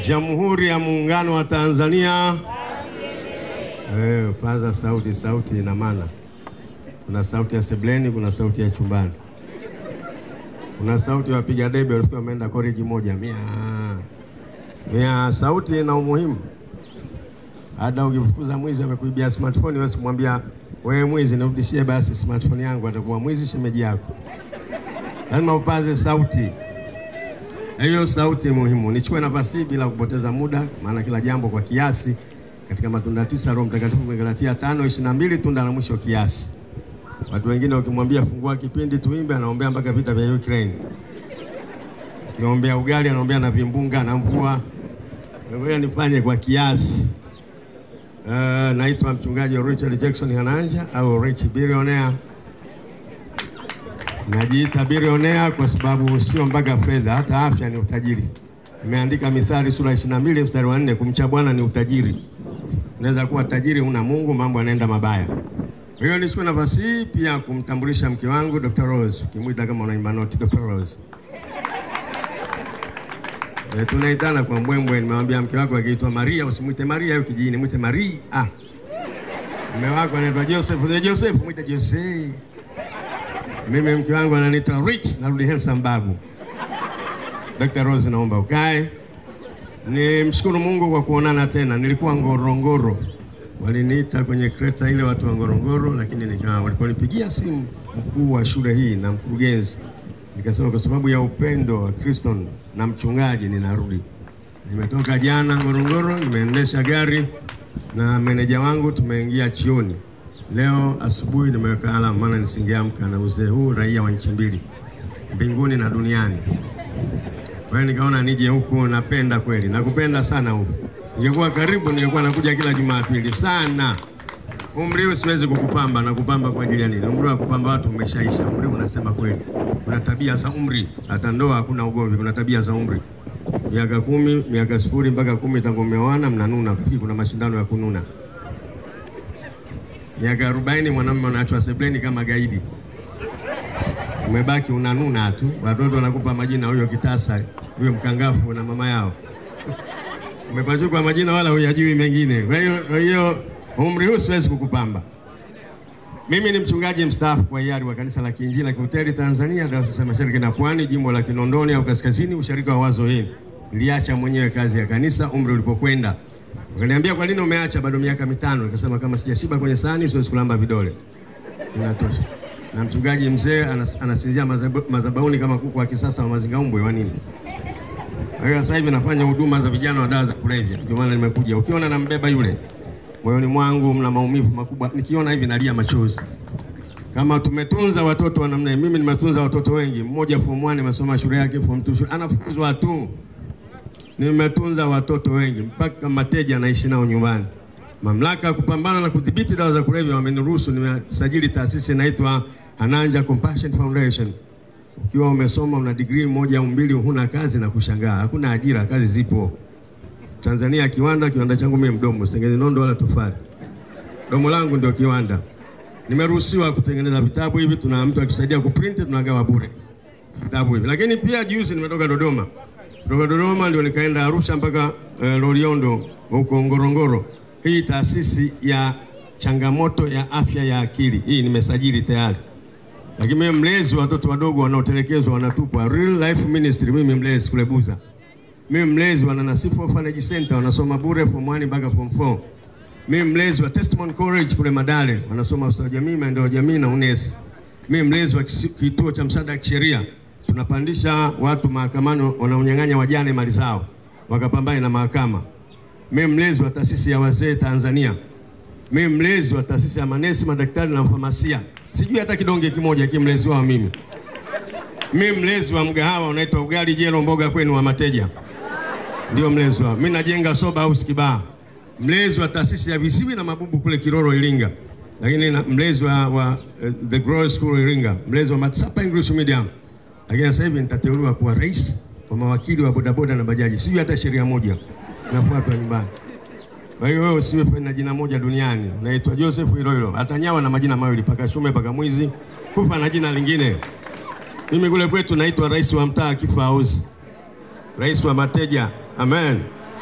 Jamhuri ya Muungano wa Tanzania. Eh, paza sauti, sauti ina maana. Kuna sauti ya sebleni, kuna sauti ya chumbani, kuna sauti ya wapiga debe walikuwa wameenda koriji moja mia mia. Sauti ina umuhimu. Hata ukifukuza mwizi amekuibia smartphone, wewe simwambia wewe mwizi, nirudishie basi smartphone yangu, atakuwa mwizi shemeji yako. Lazima upaze sauti. Hiyo sauti muhimu. Nichukue nafasi hii bila kupoteza muda, maana kila jambo kwa kiasi. Katika matunda tisa Roho Mtakatifu Galatia tano ishirini na mbili tunda la mwisho kiasi. Watu wengine wakimwambia fungua kipindi tuimbe, anaombea mpaka vita vya Ukraine. Ukiombea ugali, anaombea na vimbunga na mvua. Ngoja nifanye kwa kiasi. Uh, naitwa mchungaji Richard Jackson Hananja au Rich Billionaire. Najiita bilionea kwa sababu sio mpaka fedha, hata afya ni utajiri. Nimeandika Mithali sura 22 mstari wa 4, kumcha Bwana ni utajiri. Unaweza kuwa tajiri una Mungu, mambo yanaenda mabaya. Kwa hiyo nichukue nafasi hii pia kumtambulisha mke wangu Dr. Rose, ukimwita kama unaimba noti Dr. Rose. E, tunaitana kwa mbwembwe. Nimemwambia mke wako akiitwa Maria usimwite Maria hiyo kijijini, mwite Maria. Ah. Mume wako anaitwa Joseph, Joseph mwite Jose. Mimi mke wangu ananiita Rich, narudi handsome babu. Dr. Rose, naomba ukae. Ni mshukuru Mungu kwa kuonana tena. Nilikuwa Ngorongoro, waliniita kwenye kreta ile watu wa Ngorongoro, lakini nika waliponipigia simu mkuu wa shule hii na mkurugenzi, nikasema kwa sababu ya upendo wa Kristo na mchungaji ninarudi. Nimetoka jana Ngorongoro, nimeendesha gari na meneja wangu, tumeingia chioni. Leo asubuhi nimeweka alama, maana nisingeamka na uzee huu, raia wa nchi mbili, mbinguni na duniani. Kwa hiyo nikaona nije huku, napenda kweli, nakupenda sana huku. Ningekuwa karibu, ningekuwa nakuja kila Jumapili sana. Umri huu siwezi kukupamba, na kupamba kwa ajili ya nini? Umri wa kupamba watu umeshaisha. Umri unasema kweli, kuna tabia za umri, hata ndoa hakuna ugomvi, kuna tabia za umri. Miaka kumi, miaka sifuri mpaka kumi tangu mmeoana, mnanuna. Kuna mashindano ya kununa miaka arobaini mwanamume anaachwa sebleni kama gaidi, umebaki unanuna tu. Watoto wanakupa majina, huyo kitasa, huyo mkangafu na mama yao umepachukwa majina wala huyajui mengine. Kwa hiyo kwa hiyo umri huu siwezi kukupamba. Mimi ni mchungaji mstaafu kwa hiari wa kanisa la Kiinjili la Kilutheri Tanzania, Dayosisi ya Mashariki na Pwani, jimbo la Kinondoni au Kaskazini, usharika wa Wazo hili. Niliacha mwenyewe kazi ya kanisa umri ulipokwenda Wakaniambia kwa nini umeacha bado miaka mitano? Nikasema kama sijashiba kwenye sahani siwezi kulamba vidole. Inatosha. Na mchungaji mzee anas, anasinzia madhabahuni kama kuku wa kisasa wa mazingaumbwe wa nini? Kwa hiyo sasa hivi nafanya huduma za vijana wa dawa za kulevya. Ndio maana nimekuja. Ukiona nambeba yule, moyoni mwangu mna maumivu makubwa. Nikiona hivi nalia machozi. Kama tumetunza watoto wa namna mimi nimetunza watoto wengi. Mmoja form 1 amesoma shule yake, form 2 shule. Anafukuzwa tu. Nimetunza watoto wengi mpaka mateja anaishi nao nyumbani. Mamlaka ya kupambana na kudhibiti dawa za kulevya wameniruhusu nimesajili taasisi inaitwa Hananja Compassion Foundation. Ukiwa umesoma una degree moja au mbili, huna kazi na kushangaa, hakuna ajira, kazi zipo. Tanzania kiwanda, kiwanda changu mimi mdomo, sitengenezi nondo wala tofali. Domo langu ndio kiwanda. Nimeruhusiwa kutengeneza vitabu hivi, tuna mtu akisaidia kuprint, tunagawa bure vitabu hivi. Lakini pia juzi nimetoka Dodoma kutoka Dodoma ndio nikaenda Arusha mpaka uh, Loliondo huko Ngorongoro. Hii taasisi ya changamoto ya afya ya akili hii nimesajili tayari, lakini mimi mlezi wa watoto wadogo wanaotelekezwa wanatupwa, Real Life Ministry. Mimi mlezi kule Buza, mimi mlezi wa Nanasifu Orphanage Center, wanasoma bure form 1 mpaka form 4. Mimi mlezi wa Testimony College kule Madale, wanasoma ustawi wa jamii, maendeleo ya jamii na UNES. Mimi mlezi wa kituo cha msaada wa kisheria tunapandisha watu mahakamani wanaonyang'anya wajane mali zao wakapambane na mahakama. Mimi mlezi wa taasisi ya wazee Tanzania. Mimi mlezi wa taasisi ya manesi, madaktari na mfamasia. Sijui hata kidonge kimoja kimlezi wao mimi. Mimi mlezi wa mgahawa unaitwa ugali jelo mboga kwenu wa mateja, ndio mlezi wao. Mimi najenga soba house Kibaha, mlezi wa taasisi ya visiwi na mabubu kule Kiroro Iringa, lakini na mlezi wa, wa uh, the Glory School Iringa, mlezi wa Matsapa English Medium lakini sasa hivi nitateuliwa kuwa rais wa mawakili wa bodaboda na bajaji. Sijui hata sheria moja nafuatwa nyumbani. Kwa hiyo wewe usiwe na jina moja duniani, unaitwa Joseph hilo hilo, atanyawa na majina mawili, paka shume paka mwizi, kufa na jina lingine. Mimi kule kwetu naitwa rais wa mtaa Kifa House, rais wa mateja. Amen.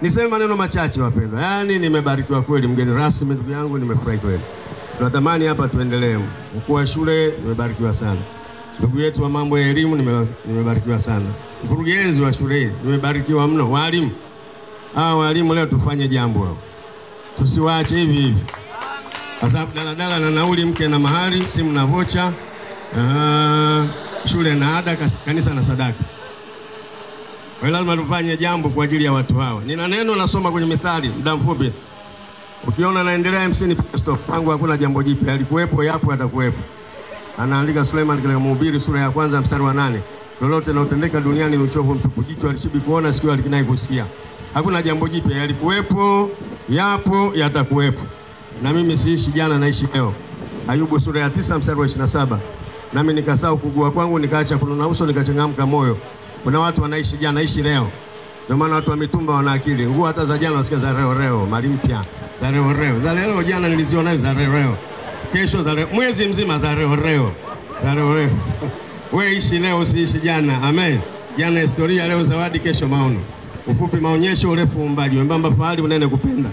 Niseme maneno machache wapendwa, yaani nimebarikiwa kweli, mgeni rasmi ndugu yangu, nimefurahi kweli. Tunatamani hapa tuendelee. Mkuu wa shule nimebarikiwa sana, ndugu yetu wa mambo ya elimu nime- nimebarikiwa sana, mkurugenzi wa shule hii nimebarikiwa mno, walimu hawa walimu leo tufanye jambo hao, tusiwaache hivi hivi, kwa sababu daladala na nauli, mke na mahari, simu na vocha, ah, shule na ada, kas- kanisa na sadaka. Kwa hiyo lazima tufanye jambo kwa ajili ya watu hawa. Nina neno nasoma kwenye Mithali muda mfupi. Ukiona naendelea MC ni stop. Kwangu hakuna jambo jipya. Alikuwepo, yapo, yatakuwepo. Anaandika Suleiman katika Mhubiri sura ya kwanza mstari wa nane. Lolote linalotendeka duniani ni uchovu mtupu. Jicho alishibi kuona, sikio alikinai kusikia. Hakuna jambo jipya. Yalikuwepo, yapo, yatakuwepo. Na mimi siishi jana, naishi leo. Ayubu sura ya tisa mstari wa 27. Nami nikasahau kugua kwangu, nikaacha kununa uso, nikachangamka moyo. Kuna watu wanaishi jana, naishi leo. Ndio maana watu wa mitumba wana akili. Nguo hata za jana wasikia za leo leo, mali mpya za leo leo. Za leo jana niliziona hizo za leo leo. Kesho za leo, mwezi mzima za leo leo. Za leo leo. Wewe ishi leo usiishi jana. Amen. Jana historia, leo zawadi, kesho maono. Ufupi maonyesho, urefu uumbaji, wembamba fahari, unene kupenda.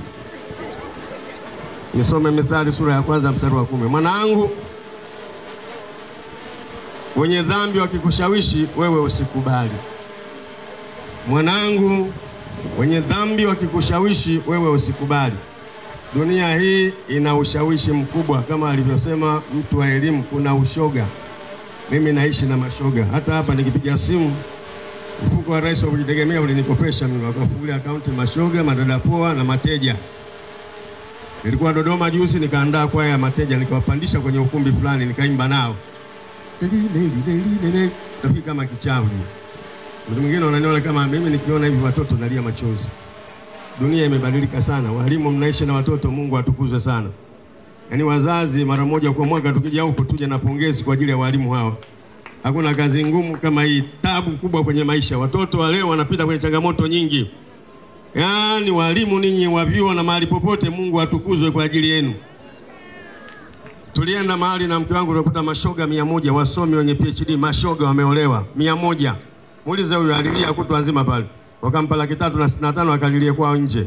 Nisome Mithali sura ya kwanza mstari wa kumi. Mwanangu, wenye dhambi wakikushawishi wewe usikubali. Mwanangu, wenye dhambi wakikushawishi wewe usikubali. Dunia hii ina ushawishi mkubwa, kama alivyosema mtu wa elimu, kuna ushoga. Mimi naishi na mashoga. Hata hapa nikipiga simu, mfuko wa rais wa kujitegemea ulinikopesha mimi, wakafungulia akaunti mashoga, madada poa na mateja. Nilikuwa Dodoma juzi, nikaandaa kwaya ya mateja, nikawapandisha kwenye ukumbi fulani, nikaimba nao rafiki kama kichawi. Mtu mwingine wananiona kama mimi, nikiona hivi watoto nalia machozi. Dunia imebadilika sana, walimu mnaishi na watoto, Mungu atukuzwe sana. Yaani wazazi, mara moja kwa mwaka tukija huku tuje na pongezi kwa ajili ya walimu hawa. Hakuna kazi ngumu kama hii, tabu kubwa kwenye maisha. Watoto wa leo wanapita kwenye changamoto nyingi. Yaani walimu ninyi wa vyuo na mahali popote, Mungu atukuzwe kwa ajili yenu. Tulienda mahali na mke wangu tukakuta mashoga mia moja wasomi wenye PhD mashoga wameolewa mia moja. Muulize huyu alilia kutwa nzima pale, wakampa laki tatu na sitini na tano akalilie kwao nje.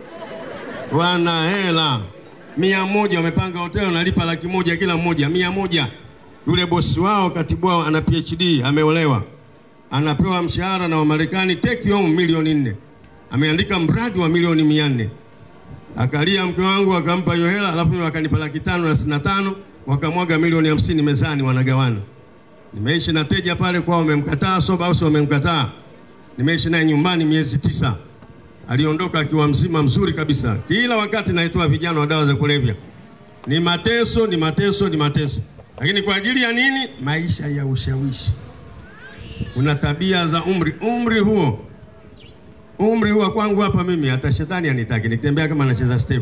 Wana hela mia moja, wamepanga hoteli wanalipa laki moja kila mmoja, mia moja. Yule bosi wao katibu wao ana PhD ameolewa, anapewa mshahara na Wamarekani take home milioni nne, ameandika mradi wa milioni mia nne akalia mke wangu akampa hiyo hela, alafu mimi wakanipa laki tano na sitini na tano wakamwaga milioni hamsini mezani, wanagawana. Nimeishi na teja pale kwao, wamemkataa soba house, wamemkataa. Nimeishi naye nyumbani miezi tisa, aliondoka akiwa mzima mzuri kabisa. Kila wakati naitoa vijana wa dawa za kulevya, ni mateso, ni mateso, ni mateso. Lakini kwa ajili ya nini? Maisha ya ushawishi. Kuna tabia za umri, umri huo umri huwa kwangu hapa mimi, hata shetani anitaki nikitembea kama anacheza step.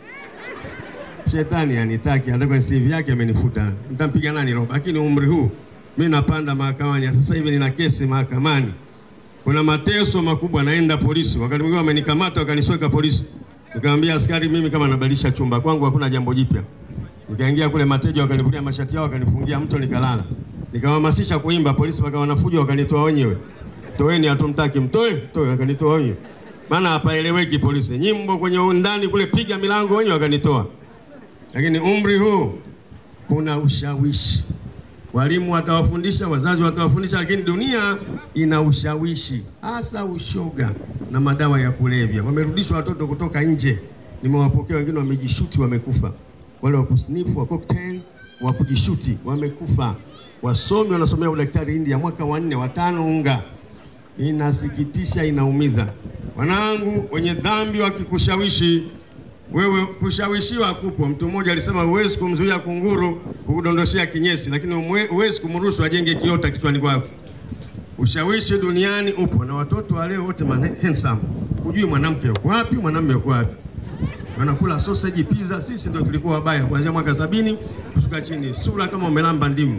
Shetani anitaki, hata kwa CV yake amenifuta. Nitampiga nani roho? Lakini umri huu mimi napanda mahakamani. Sasa hivi nina kesi mahakamani, kuna mateso makubwa. Naenda polisi, wakati mwingine wamenikamata wakanisweka polisi, nikamwambia askari, mimi kama nabadilisha chumba kwangu, hakuna jambo jipya. Nikaingia kule, mateja wakanivulia mashati yao, wakanifungia mto, nikalala. Nikawahamasisha kuimba, polisi wakawa wanafuja, wakanitoa wenyewe Toeni, hatumtaki, mtoe, toe. Wakanitoa wenyewe, maana hapaeleweki. Polisi nyimbo kwenye ndani kule, piga milango wenyewe, wakanitoa. Lakini umri huu kuna ushawishi, walimu watawafundisha, wazazi watawafundisha, lakini dunia ina ushawishi, hasa ushoga na madawa ya kulevya. Wamerudishwa watoto kutoka nje, nimewapokea wengine, wamejishuti, wamekufa. Wale wa kusnifu wa cocktail wa kujishuti wamekufa. Wasomi wanasomea udaktari India, mwaka wa nne, watano, unga Inasikitisha, inaumiza. Wanangu, wenye dhambi wakikushawishi wewe, kushawishiwa kupo. Mtu mmoja alisema huwezi kumzuia kunguru kukudondoshea kinyesi, lakini huwezi kumruhusu ajenge kiota kichwani kwako. Ushawishi duniani upo, na watoto wa leo wote handsome. Hujui mwanamke yuko wapi, mwanamume yuko wapi. Wanakula sausage, pizza. Sisi ndio tulikuwa wabaya kuanzia mwaka sabini kushuka chini, sura kama umelamba ndimu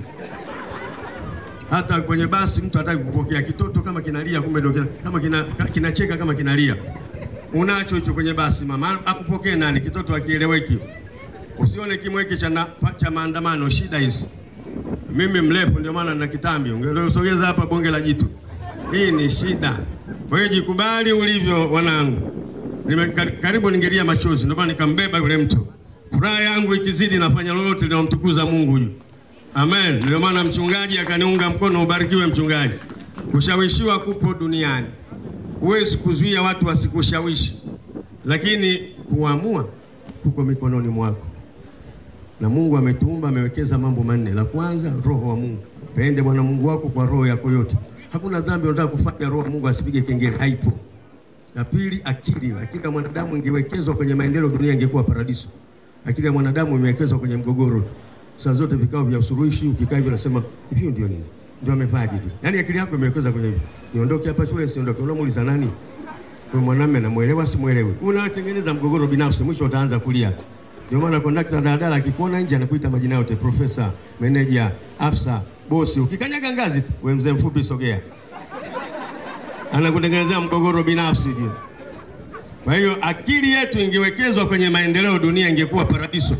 hata kwenye basi mtu hataki kupokea kitoto kama kinalia, kumbe ndio kama kinacheka kina, kina kama kinalia. Unacho hicho kwenye basi, mama akupokee nani? Kitoto akieleweki. Usione kimweke cha, cha maandamano, shida hizi. Mimi mrefu ndio maana nina kitambi, ungesogeza hapa bonge la jitu. Hii ni shida. Kwa hiyo jikubali ulivyo, wanangu. Nime, kar- karibu ningelia machozi, ndio maana nikambeba yule mtu. Furaha yangu ikizidi, nafanya lolote linalomtukuza Mungu juu. Amen. Ndio maana mchungaji akaniunga mkono. Ubarikiwe mchungaji. Kushawishiwa kupo duniani, huwezi kuzuia watu wasikushawishi, lakini kuamua kuko mikononi mwako na Mungu ametuumba, amewekeza mambo manne. La kwanza, roho wa Mungu. Pende Bwana Mungu wako kwa roho yako yote. Hakuna dhambi unataka kufanya roho wa Mungu asipige kengele, haipo. La pili, akili. Akili ya mwanadamu ingewekezwa kwenye maendeleo, dunia ingekuwa paradiso. Akili ya mwanadamu imewekezwa kwenye mgogoro. Saa zote vikao vya usuluhishi, ukikaa hivi unasema hivi ndio nini? Ndio amevaje hivi? Yaani akili yako imewekezwa kwenye hivi. Niondoke hapa shule, siondoke. Unamuuliza nani? Kwa mwanamume namuelewa, simuelewi. Unatengeneza mgogoro binafsi, mwisho utaanza kulia. Ndio maana kondakta daladala akikuona nje anakuita majina yote, profesa, meneja, afisa, bosi. Ukikanyaga ngazi tu, wewe mzee mfupi, sogea. Anakutengenezea mgogoro binafsi juu. Kwa hiyo akili yetu ingewekezwa kwenye maendeleo, dunia ingekuwa paradiso.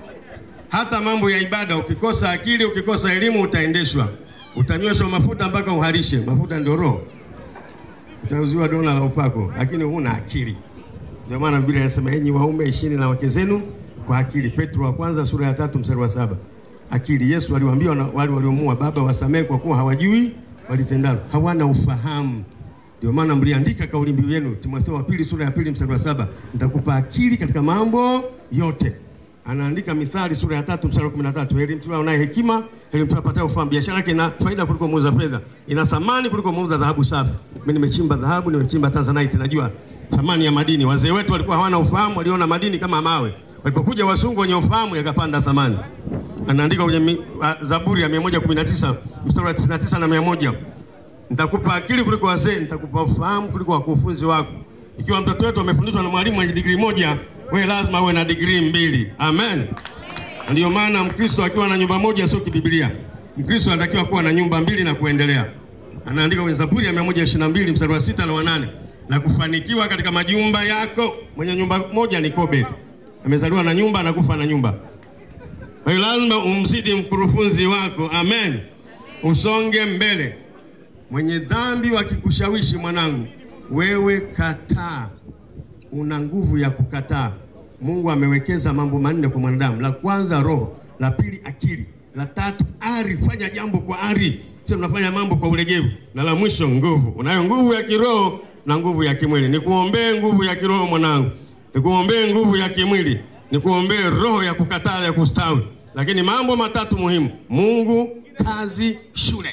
Hata mambo ya ibada, ukikosa akili, ukikosa elimu, utaendeshwa, utanyweshwa mafuta mpaka uharishe. Mafuta ndio roho, utauziwa dona la upako, lakini huna akili. Ndio maana Biblia inasema enyi waume ishini na wake zenu kwa akili. Petro wa kwanza sura ya tatu mstari wa saba. Akili. Yesu aliwaambia wana- wale waliomuua, Baba wasamehe kwa kuwa hawajui walitendalo, hawana ufahamu. Ndio maana mliandika kauli mbiu yenu, Timotheo wa pili sura ya pili mstari wa saba, nitakupa akili katika mambo yote. Anaandika Mithali sura ya tatu mstari wa kumi na tatu, heri mtu anaye hekima, heri mtu apataye ufahamu. Biashara yake ina faida kuliko muuza fedha, ina thamani kuliko muuza dhahabu safi. Mimi nimechimba dhahabu, nimechimba tanzanite, najua thamani ya madini. Wazee wetu walikuwa hawana ufahamu, waliona madini kama mawe. Walipokuja wasungu wenye ufahamu, yakapanda thamani. Anaandika kwenye mi- a- Zaburi ya 119 mstari wa 99 na 100 nitakupa akili kuliko wazee, nitakupa ufahamu kuliko wakufunzi wako. Ikiwa mtoto wetu amefundishwa na mwalimu mwenye digrii moja, wewe lazima uwe na digrii mbili. Amen. Ndio maana Mkristo akiwa na nyumba moja sio kibibilia. Mkristo anatakiwa kuwa na nyumba mbili na kuendelea. Anaandika kwenye Zaburi ya 122 mstari wa sita na wanane na kufanikiwa katika majumba yako. Mwenye nyumba moja ni Kobe, amezaliwa na nyumba, anakufa na nyumba. Kwa hiyo lazima umzidi mkurufunzi wako. Amen, usonge mbele. Mwenye dhambi wakikushawishi, mwanangu, wewe kataa. Una nguvu ya kukataa. Mungu amewekeza mambo manne kwa mwanadamu. La kwanza roho, la pili akili, la tatu ari. Fanya jambo kwa ari, sio unafanya mambo kwa ulegevu, na la mwisho nguvu. Unayo nguvu ya kiroho na nguvu ya kimwili. Nikuombee nguvu ya kiroho mwanangu, nikuombee nguvu ya kimwili, nikuombee roho ya kukataa ya kustawi. Lakini mambo matatu muhimu: Mungu, kazi, shule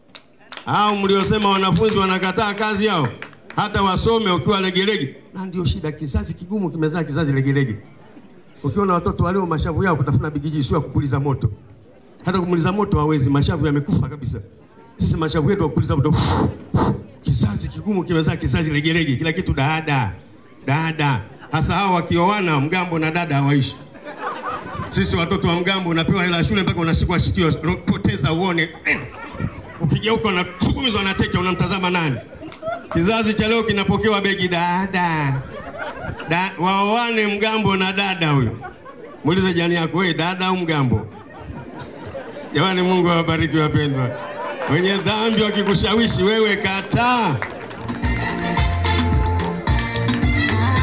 au mliosema wanafunzi wanakataa kazi yao, hata wasome ukiwa legelege. Na ndio shida, kizazi kigumu kimezaa kizazi legelege. Ukiona watoto walio mashavu yao kutafuna bigiji, sio ya kupuliza moto. Hata kumuliza moto hawezi, mashavu yamekufa kabisa. Sisi mashavu yetu ya kupuliza moto. Kizazi kigumu kimezaa kizazi legelege, kila kitu dada dada. Hasa hao wakioana, mgambo na dada hawaishi. Sisi watoto wa mgambo unapewa hela ya shule mpaka unashikwa sikio, poteza uone ukigeuka unasukumizwa na teke, unamtazama nani? Kizazi cha leo kinapokewa begi dada da, waoane mgambo na dada huyo. Muulize jani yako, wewe dada au mgambo? Jamani, Mungu awabariki wapendwa. Wenye dhambi wakikushawishi wewe, kataa.